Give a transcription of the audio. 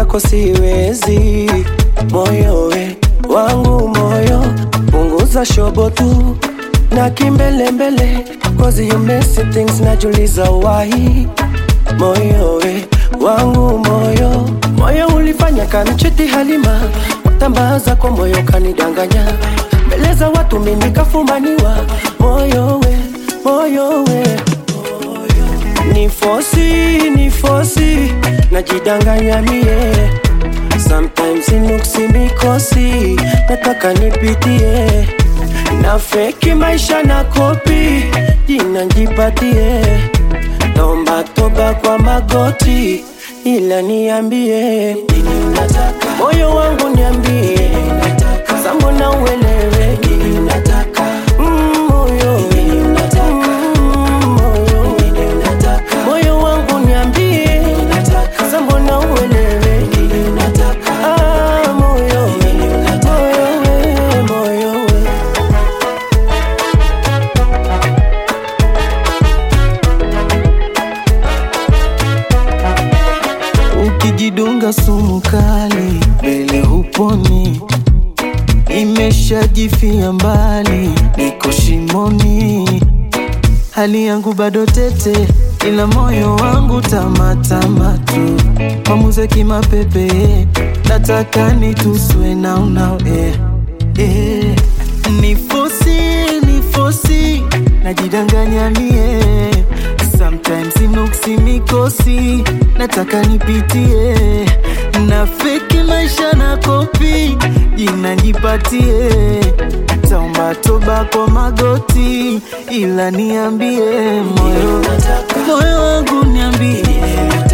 kwako siwezi. Moyo we wangu moyo, punguza shobo tu na kimbelembele, cause you messy things, najuliza why. Moyo we wangu moyo, moyo ulifanya kamchiti Halima, watambaza kwa moyo kanidanganya, mbele za watu mimi kafumaniwa. Moyo we moyo we ni fosi ni fosi najidanganya mie sometimes inuksi mikosi nataka nipitie na feki maisha na kopi jina njipatie naomba toba kwa magoti ila niambie nini unataka moyo wangu niambie sambona uelewe nini unataka mm, moyo Mm, moyo moyo wangu niambie sasa mbona uelewe Ah, moyo moyo we moyo we ukijidunga sumu kali mbele huponi imeshajifia mbali niko shimoni hali yangu bado tete ila moyo wangu tamatama tu mamuze kimapepe nataka nituswe naunao eh, eh. nifosi nifosi najidanganya mie sometimes inuksi mikosi nataka nipitie na feki maisha na kopi jina nipatie taomba toba kwa magoti ila niambie moyo moyo wangu niambie